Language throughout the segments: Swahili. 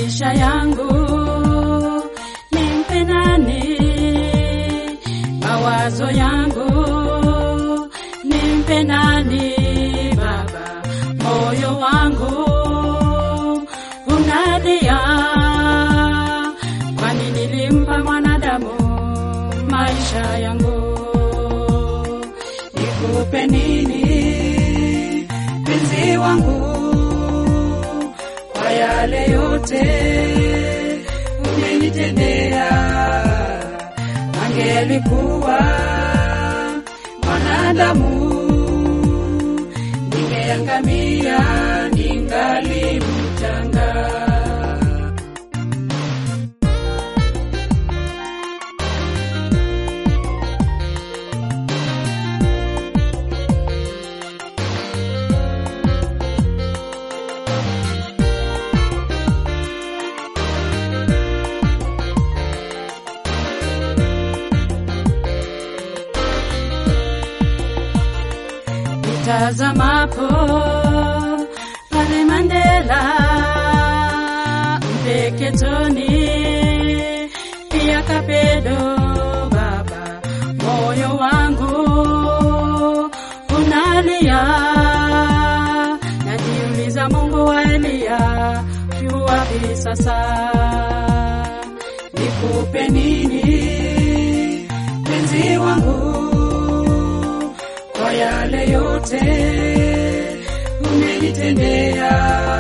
maisha yangu nimpe nani? Mawazo yangu nimpe nani? Baba, moyo wangu unalia, kwani nilimpa mwanadamu maisha yangu. Nikupe nini penzi wangu kwa yale yote umenitendea? Angelikuwa mwanadamu ningeangamia, ningali mchanga. Nitazamapo pale Mandela Mpeketoni, pia Kapedo, Baba, moyo wangu unalia, najiuliza Mungu wa Eliya yu wapi sasa? Nikupe nini penzi wangu kwa yale yote umenitendea.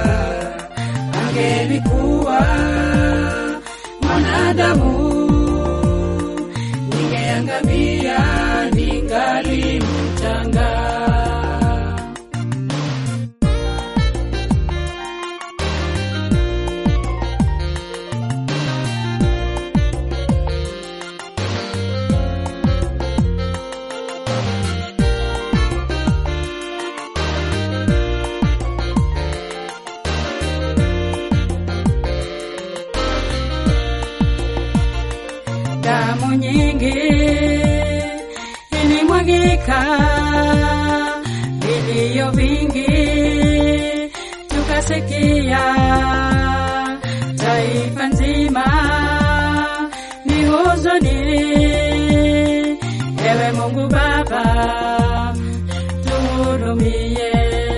Angelikuwa mwanadamu ningeangamia, ningali mchanga. damu nyingi ilimwagika, vilio vingi tukasikia, taifa nzima ni huzuni. Ewe Mungu Baba, tuhurumie,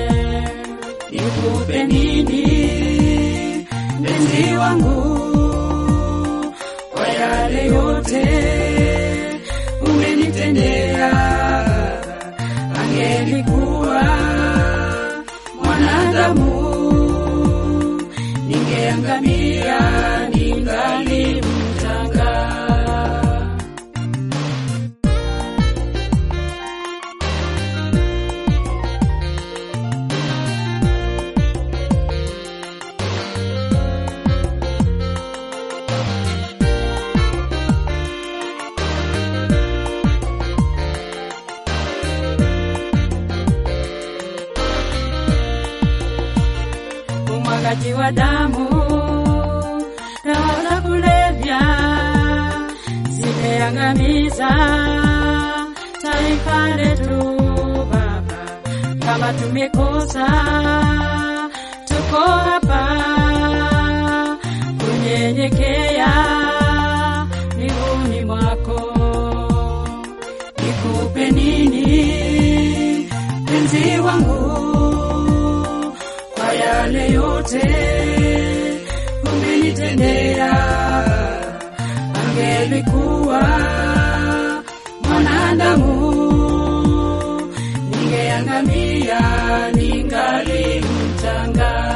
nikupe nini mpenzi wangu kwa yale yote umenitendea. Angelikuwa mwanadamu ningeangamia, ningali mchanga. umwagaji wa damu, dawa za kulevya zimeangamiza taifa letu. Baba, kama tumekosa, tuko hapa kunyenyekea miguuni mwako. Nikupe nini penzi wangu kwa yale yote umenitendea. Angelikuwa mwanadamu ningeangamia, ningali mchanga.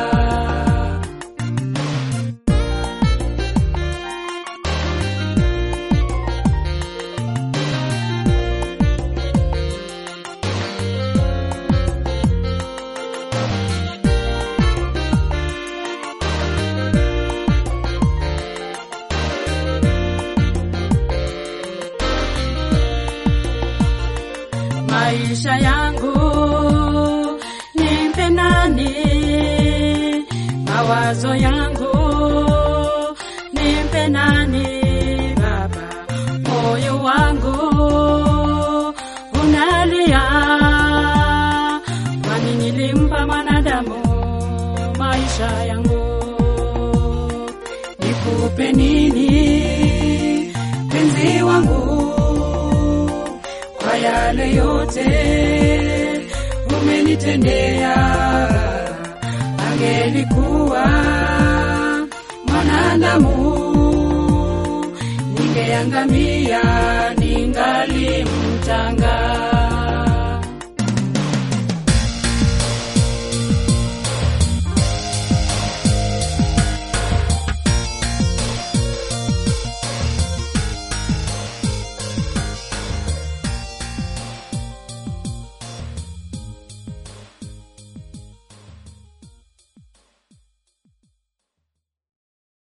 maisha yangu nimpe nani? Mawazo yangu nimpe nani? Baba, moyo wangu unalia, kwani nilimpa mwanadamu maisha yangu. nikupe nini penzi wangu kwa yale yote umenitendea angelikuwa mwanadamu ningeangamia ningali mchanga